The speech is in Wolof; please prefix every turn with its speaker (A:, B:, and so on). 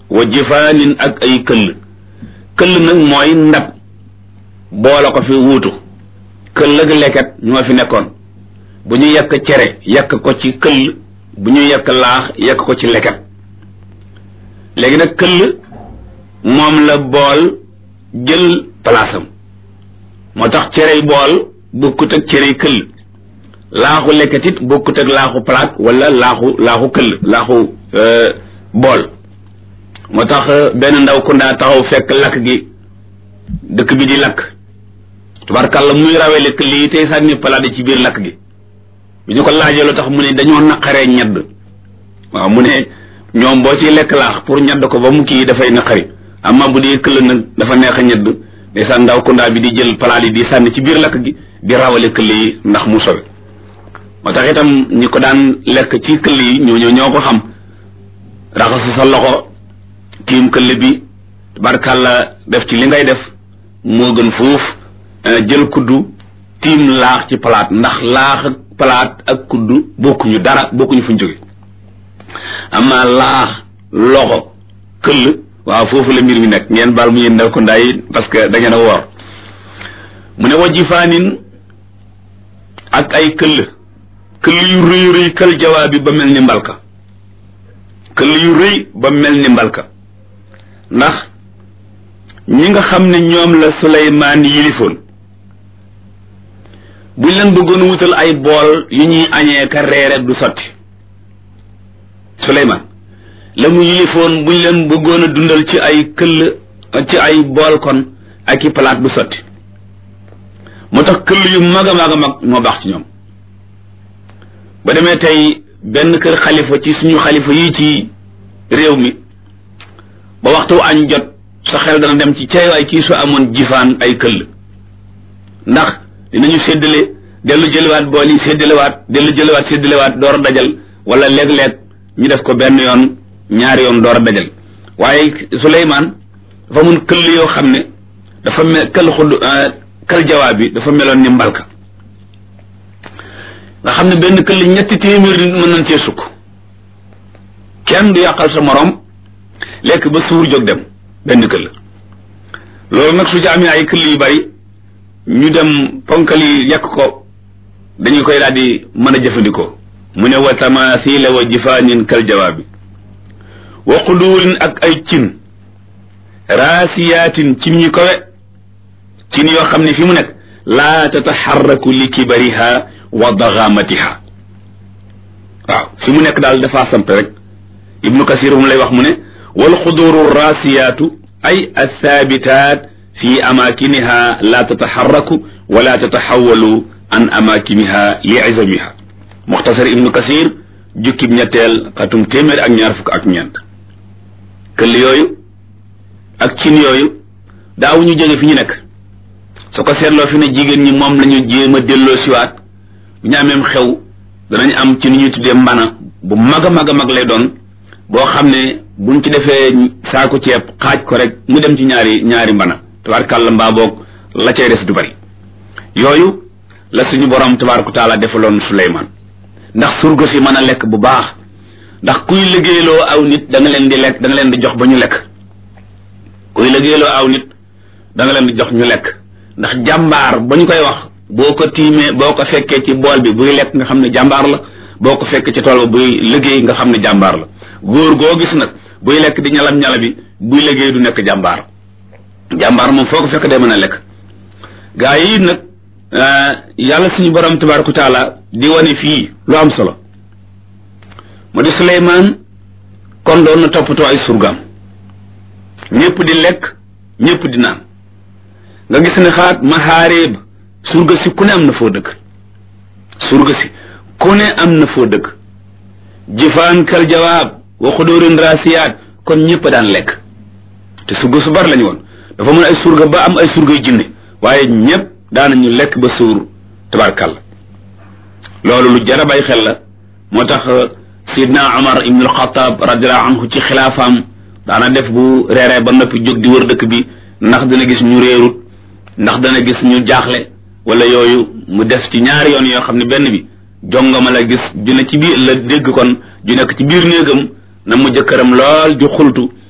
A: wa jifaanin ak ay këll këll nag mooy ndab boole ko fi wuutu këll ak leket ñoo fi nekkoon bu ñu yekk cere yekk ko ci këll bu ñu yekk laax yekk ko ci leket léegi nag këll moom la bool jël palaasam moo tax cerey bool bokkut ak cerey këll laaxu leket it bokkut ak laaxu palaat wala laaxu laaxu këll laaxu bool moo tax benn ndaw ku ndaa taxaw fekk lakk gi dëkk bi di lakk tubarkàlla muy rawele këll yi tey sànni palaat yi ci biir lakk gi bi ñu ko laajee lu tax mu ne dañoo naqaree ñedd waaw mu ne ñoom boo ciy lekk laax pour ñedd ko ba mu kii dafay naqari amma bu dee këll nag dafa neex a ñedd ndeysaan ndaw kundaa bi di jël palaat yi di sànni ci biir lakk gi di rawale këll yi ndax mu sowe moo tax itam ñi ko daan lekk ci këll yi ñoo ñoo ko xam raxasu sa loxo tiim këll bi barkàlla def ci li ngay def moo gën fuuf jël kuddu tiim laax ci palaat ndax laax ak palaat ak kuddu bokkuñu dara bokkuñu fuñ jóge amma laax loxo këll waaw foofu la mbir mi nekk ngeen baal mu yéen ndaw ko ndaay parce que da ngeen a woor mu ne wajifaanin ak ay këll këll yu rëy rëy kël jawaabi ba mel ni mbalka këll yu rëy ba mel ni mbalka ndax ñi nga xam ne ñoom la Suleymaan yilifoon buñ leen bëggoon wutal ay bool yu ñuy añee ka reere du sotti Suleymaan la mu yilifoon buñ leen bëggoon a dundal ci ay këll ci ay bool kon ak i palaat du sotti moo tax këll yu mag a mag a mag moo baax ci ñoom ba demee tey benn kër xalifa ci suñu xalifa yi ci réew mi ba waxtu añ jot sa xel dana dem ci cay waay kii su amoon jifaan ay këll ndax dinañu séddale dellu jëliwaat bool yi séddalewaat dellu jëliwaat séddalewaat door a dajal wala léeg-léeg ñu def ko benn yoon ñaari yoon door a dajal waaye Suleymaan dafa mun këll yoo xam ne dafa mel këll xudd kël jawaab bi dafa meloon ni mbalka nga xam ne benn këll ñetti téeméer nit mën nañ cee sukk kenn du yàqal sa morom lekk ba suur jóg dem benn këll loolu nag su ci amee ay këll yu bari ñu dem ponkal yi yàq ko dañu koy daal di mën a jëfandikoo mu ne wa tamaasila wa jifaanin kal jawaabi wa quduurin ak ay cin raasiyaatin cin ñu kowe cin yoo xam ne fi mu nekk laa tataxarraku li kibariha wa daxaamatiha waaw fi mu nekk daal dafa samp rek ibnu kasir mu lay wax mu ne wal xuduuru raasiyaatu ay athaabitaat fi amakiniha la tataxarraku wala tataxawalu an amakiniha li izamiha muxtasar ibnu kasir jukkib ñetteel xatum téeméer ak ñaar fukk ak ñeent këll yooyu ak cin yooyu daaw ñu jóge fi ñu nekk su ko seetloo fi ne jigéen ñi moom lañu jéem a delloo siwaat bu ñu ameem xew danañ am ci ni ñuy tuddee mbana bu mag a mag a mag lay doon boo xam ne buñ ci defee saako ceeb xaaj ko rek mu dem ci ñaari ñaari mbana tabaarkàlla mbaa boog la cay des du bari yooyu la suñu borom tabaaraka taala defaloon Suleymaan ndax surga si mën a lekk bu baax ndax kuy liggéeyloo aw nit da nga leen di lekk da nga leen di jox ba ñu lekk kuy liggéeyloo aw nit da nga leen di jox ñu lekk ndax jàmbaar ba ñu koy wax boo ko tiimee boo ko fekkee ci bool bi buy lekk nga xam ne jàmbaar la boo ko fekkee ci tool ba buy liggéey nga xam ne jàmbaar la góor goo gis nag buy lekk di ñalam ñala bi buy liggéey du nekk jàmbaar jàmbaar moom foo ko fekk day mën a lekk gaa yi nag yàlla suñu borom tabaaraka taala di wane fii lu am solo mu di Suleymaan kon doon na toppatoo ay surgaam ñëpp di lekk ñëpp di naan nga gis ne xaat maxaareeb surga si ku ne am na foo dëkk surga si ku ne am na foo dëkk jifaan kal jawaab wa xudóorin raasiyaat kon ñëpp daan lekk te surga su bari lañu woon dafa mën ay surga ba am ay surgay jinne waaye ñëpp daanañu lekk ba suur tabarkàlla loolu lu jar a bàyyi xel la moo tax sidna Omar ibn al-Khattab radiallahu anhu ci xilaafaam daana def bu reeree ba noppi jóg di wër dëkk bi ndax dana gis ñu réerut ndax dana gis ñu jaaxle wala yooyu mu def ci ñaari yoon yoo xam ne benn bi jongama la gis ju ne ci biir la dégg kon ju nekk ci biir néegam na mu jëkkëram lool ju xultu